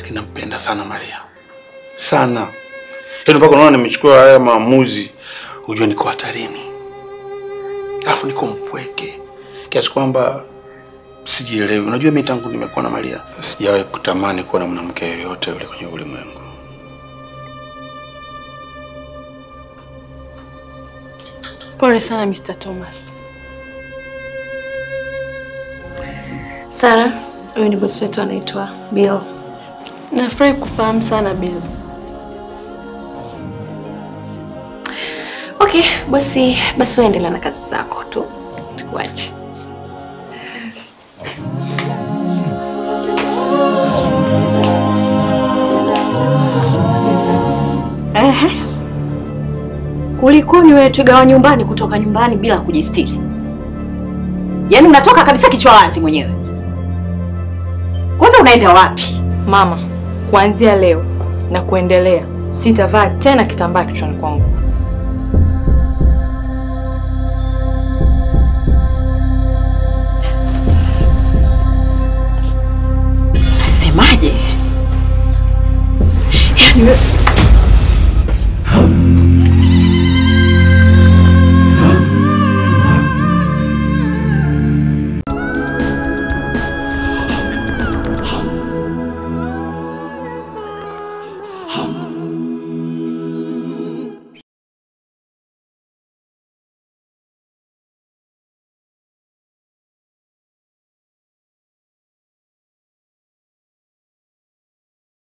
lakini nampenda sana Maria sana, yaani mpaka unaona nimechukua haya maamuzi, hujua niko hatarini, alafu niko mpweke kiasi kwamba sijielewi. Unajua, mimi tangu nimekuwa na Maria sijawahi kutamani kuwa na mwanamke yoyote yule kwenye ulimwengu. Pole sana Mr. Thomas. Sara, huyu ni bosi wetu anaitwa Bill. Nafurahi kufahamu sana Bill. Okay, bosi, basi wewe endelea na kazi zako tu, tukuache. Ehe. Kulikoni wewe twiga wa nyumbani kutoka nyumbani bila kujistiri? Yaani unatoka kabisa kichwa wazi mwenyewe. Kwanza unaenda wapi? Mama, kuanzia leo na kuendelea sitavaa tena kitambaa kichwani kwangu.